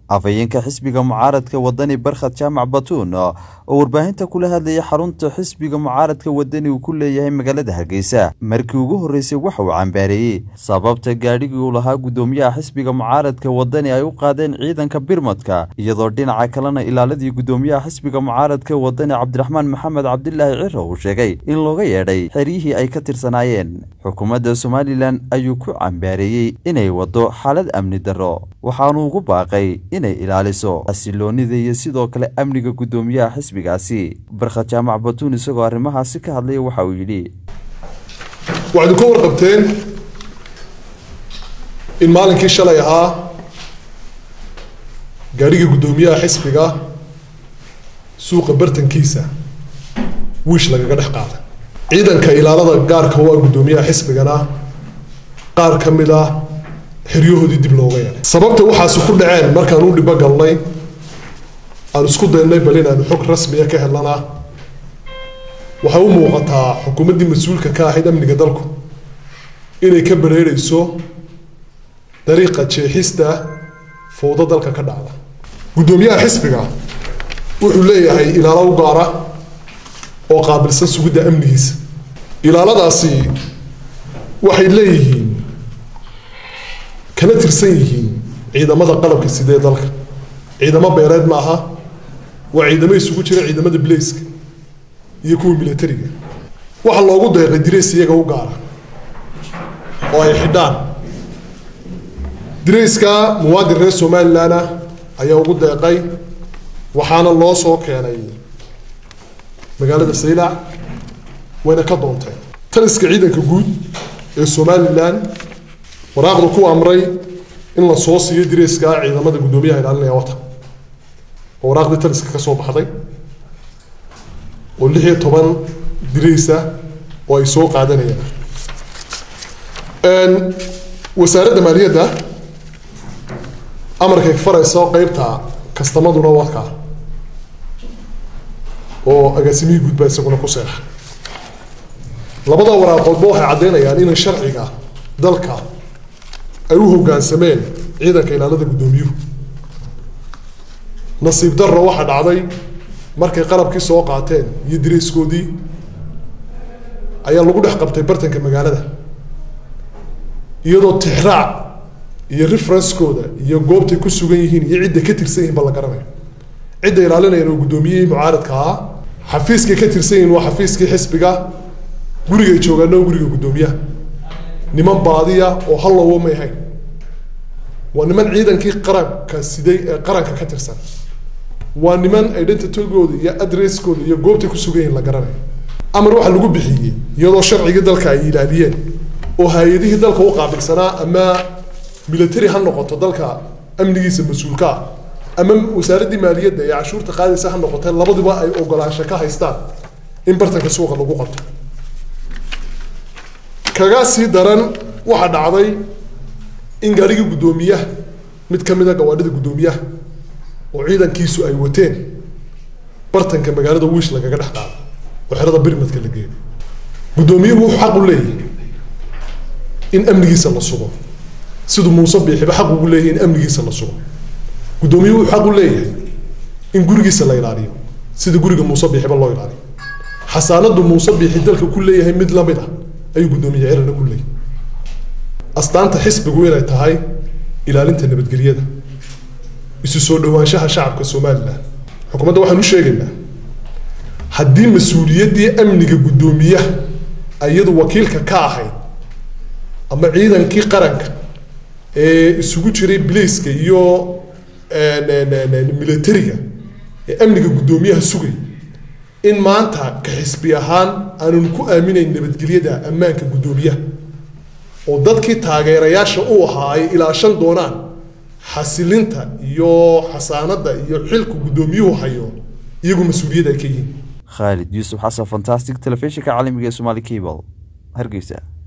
afhayeenka xisbiga mucaaradka wadani barkhad jaamac batuun oo warbaahinta kula hadlayay xarunta xisbiga mucaaradka wadani uu ku leeyahay magaalada hargeysa markii ugu horreysay waxa uu cambaareeyey sababta gaadhigii uu lahaa guddoomiyaha xisbiga mucaaradka wadani ay u qaadeen ciidanka birmadka iyadoo dhinaca kalena ilaaladii guddoomiyaha xisbiga mucaaradka wadani cabdiraxmaan maxamed cabdilaahi ciro uu sheegay in looga yeedhay xeryihii ay ka tirsanaayeen xukuumadda somalilan ayuu ku cambaareeyey inay waddo xaalad amni darro waxaanu ugu baaqay inay ilaaliso xasiloonida iyo sidoo kale amniga guddoomiyaha xisbigaasi barkhad jaamac batuun isagoo arrimahaasi ka hadlaya waxa uu yidhi waxaad ka warqabteen in maalinkii shalay ahaa gaadhiga guddoomiyaha xisbiga suuqa bartankiisa wiish lagaga dhex qaaday ciidanka ilaalada gaarka u ah guddoomiyaha xisbigana qaar ka mid ah xeryahoodii dib looga yeelay sababta waxaasi ku dhaceen markaan u dhibo galnay aan isku daynay bal inaanu xog rasmiya ka helnana waxay u muuqataa xukuumaddii mas-uulka ka ahayd amniga dalku inay ka bareerayso dariiqa jeexista fowdo dalka ka dhacda guddoomiyaha xisbiga wuxuu leeyahay ilaalo u gaara oo qaabilsan sugidda amnigiisa ilaaladaasi waxay leeyihiin kana tirsan yihiin ciidamada qalabka sidee dalka ciidamo beereed ma aha waa ciidamo isugu jira ciidamada bilayska iyo kuwa militariga waxaa loogu deeqay dirays iyaga u gaara oo ay xidhaan dirayska muwaadin reer somalilan ah ayaa ugu deeqay waxaana loo soo keenay magaalada saylac wayna ka doonteen taliska ciidanka guud ee somalilan waraaqda ku amray in la soo siiyo dirayska ciidamada guddoomiyaha ilaalinaya wata oo waraaqdii taliska ka soo baxday oo lix iyo toban diraysa oo ay soo qaadanayaan wasaaradda maaliyadda amarkay farayso qeybta kastamaduna wadka oo agaasimihii guud baa isaguna ku seexa labada waraaqoodba waxay caddaynayaan inay sharciga dalka ay u hoggaansameen ciidanka ilaalada guddoomiyuhu nasiib darro waxaa dhacday markay qalabkii soo qaateen iyo dirayskoodii ayaa lagu dhex qabtay bartanka magaalada iyadoo tixraac iyo referencekooda iyo goobtay ku sugan yihiin iyo cidda ka tirsan yihiin ba la garanayo cidda ilaalinayaan oo guddoomiyihii mucaaradka ahaa xafiiskay ka tirsan yihiin waa xafiiskii xisbiga gurigay joogaana oo guriga guddoomiyaha niman baadiya oo hallowo may hayn waa niman ciidankii qaranka siday ee qaranka ka tirsan waa niman identitygooda iyo adresskooda iyo goobtay ku sugan yihiin la garanayo amar waxaa lagu bixiyey iyadoo sharcigii dalka ay ilaaliyeen oo hay-adihii dalka u qaabilsanaa ama military ha noqoto dalka amnigiisa mas-uulka ah ama wasaaraddii maaliyadda ee cashuurta qaadaysa ha noqotee labaduba ay ogolaansho ka haystaan in bartanka suuqa lagu qabto kaga sii daran waxaa dhacday in gaadhigii guddoomiyaha mid ka mid a gawaadhida guddoomiyaha oo ciidankiisu ay wateen bartanka magaalada wiish lagaga dhex qaado oo xerada birmadka la geeyo guddoomiyuhu wuxuu xaq u leeyahay in amnigiisa la sugo siduu muuse biixiba xaq ugu leeyahay in amnigiisa la sugo guddoomiyuhu wuxuu xaq u leeyahay in gurigiisa la ilaaliyo sida guriga muuse biixiba loo ilaaliyo xasaanadu muuse biixi dalka ku leeyahay mid lamid ah ayuu guddoomiye cirana ku leeyahay astaanta xisbigu inay tahay ilaalinta nabadgelyada isu soo dhawaanshaha shacabka somalilan xukuumadda waxaan u sheegaynaa haddii mas-uuliyaddii amniga guddoomiyaha iyadu wakiilka ka ahayd ama ciidankii qaranka ee isugu jiray bilayska iyo militariga ee amniga guddoomiyaha sugay in maanta ka xisbi ahaan aanan ku aaminayn nabadgelyada ammaanka guddoomiyaha oo dadkii taageerayaasha u ahaa ay ilaashan doonaan xasilinta iyo xasaanada iyo xilku guddoomiyuhu hayo iyagu mas-uuliyad ay ka yihiin khaalid yuusuf xasan fantastic telefishinka caalamiga ee somaali cable hargeysa